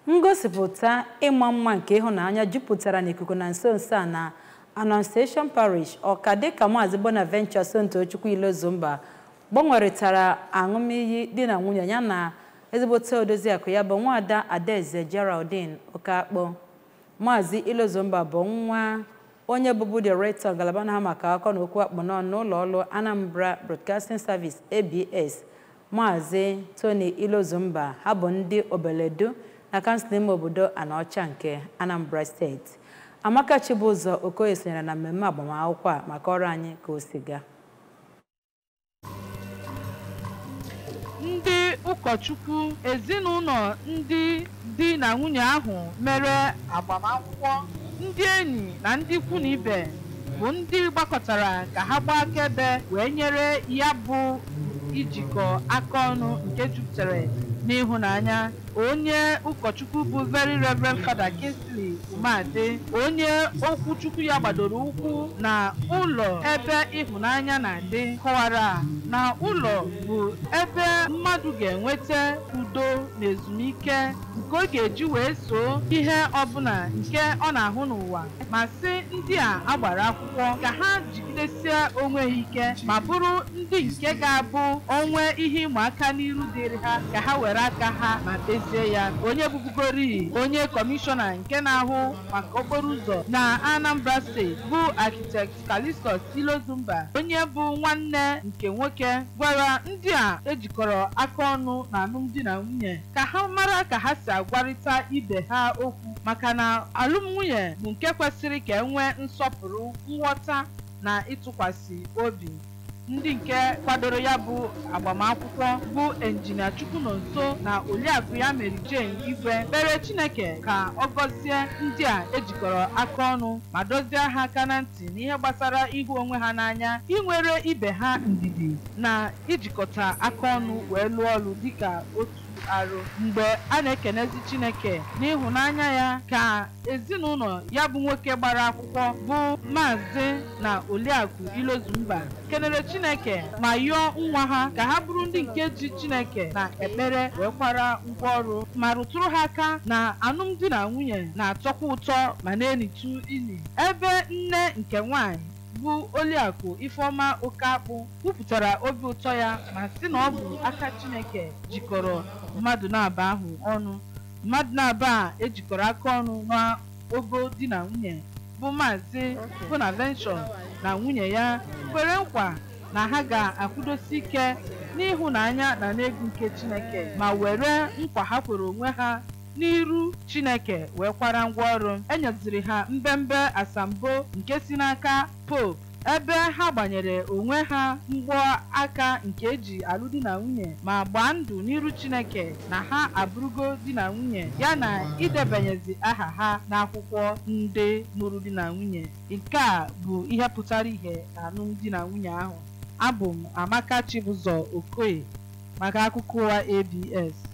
ngosipụta ịma mma nke ịhụnanya jupụtara n'ikuku na nso nso a na Annunciation Parish ọka dịka Maazị Bonaventure Sontochukwu Ilozumba gbanweritara aṅụmiyi di na nwunye ya na ezigbote odoziakụ ya bụ nwaada Adaeze Geraldine Okakpo Maazị Ilozumba bụ nwa onye bụbu director ngalaba na-ahụ maka akọ na okwu akpọnọ n'ụlọ ọrụ Anambra Broadcasting Service ABS Maazị Tony Ilozumba ha bụ ndị Obeledu na kansụl ime obodo Anaọcha nke Anambra steeti Amaka Chibụzọ Okoye sonyere na mmemme agbamakwụkwọ a maka ọrụ anyị ka o si gaa ndị ụkọchukwu ezinụlọ ndị di na nwunye ahụ mere agbamakwụkwọ ndị enyi na ndị ikwu na ibe bụ ndị gbakọtara ka ha gbaa akaebe wee nyere ya bụ ijikọ aka ọnụ nke jupụtara n'ịhụnanya onye ụkọchukwu bụ very reverend fada Kingsley Umade onye okwuchukwu ya gbadoro ụkwụ na ụlọ ebe ịhụnanya na-adị kọwara na ụlọ bụ ebe mmadụ ga-enweta udo na ezumike nke ọ ga-eji wee soo ihe ọbụla nke ọ na-ahụ n'ụwa ma sị ndị a agbara akwụkwọ ka ha jigidesie onwe ha ike ma bụrụ ndị nke ga-abụ onwe ihe ịma aka n'iru dịrị ha ka ha were aka ha ma kpezie ya onye bụbugori onye kọmishọna nke na-ahụ maka okporo ụzọ na Anambra steeti bụ architect Calistus Ilozumba onye bụ nwanne nke nwoke gwara ndị a ejikọrọ aka ọnụ na alụmdi na nwunye ka ha mara ka ha si agwarịta ibe ha okwu maka na alụmnwunye bụ nke kwesịrị ka e nwee nsọpụrụ nghọta na ịtụkwasị obi ndị nke kwadoro ya bụ agbamakwụkwọ bụ enjinia Chukwunonso na oriakụ ya Mary Jane Igwe kpere Chineke ka ọ gọzie ndị a ejikọrọ aka ọnụ ma dozie ha aka na ntị n'ihe gbasara ịhụ onwe ha n'anya inwere ibe ha ndidi na ijikọta aka ọnụ wee lụọ ọrụ dịka otu arụ mgbe a na-ekenezi Chineke n'ịhụnanya ya ka ezinụlọ ya bụ nwoke gbara akwụkwọ bụ maazị na oliakụ Ilozumba kenere Chineke ma yọọ nwa ha ka ha bụrụ ndị nke ji Chineke na ekpere wee kwara ngwaọrụ ma rụtụrụ ha aka na alụmdi na nwunye na-atọkwa ụtọ ma na-enitu ili ebe nne nke nwanyị bụ oliakụ Ifeọma Okakpụ kwupụtara obi ụtọ ya ma sị na ọ bụ aka Chineke jikọrọ mmadụ na-aba ahụ ọnụ mmadụ na-aba a ejikọrọ aka ọnụ n'ogo di na nwunye bụ maazị Bonaventure na nwunye ya kwere nkwa na ha ga-akwụdosi ike n'ịhụnanya na n'egwu nke Chineke ma were nkwa ha kwere onwe ha n'iru Chineke wee kwara ngwaọrụ enyeziri ha mbembe asambo nke si n'aka Pope ebe ha gbanyere onwe ha mgbọ aka nke eji alụ di na nwunye ma gbaa ndụ n'iru Chineke na ha abụrụgo di na nwunye ya na idebanyezi aha ha n'akwụkwọ ndị nụrụ di na nwunye nke a bụ ihe pụtara ihe na alụmdi na nwunye ahụ abụ m Amaka Chibụzọ Okoye maka akụkọ ụwa ABS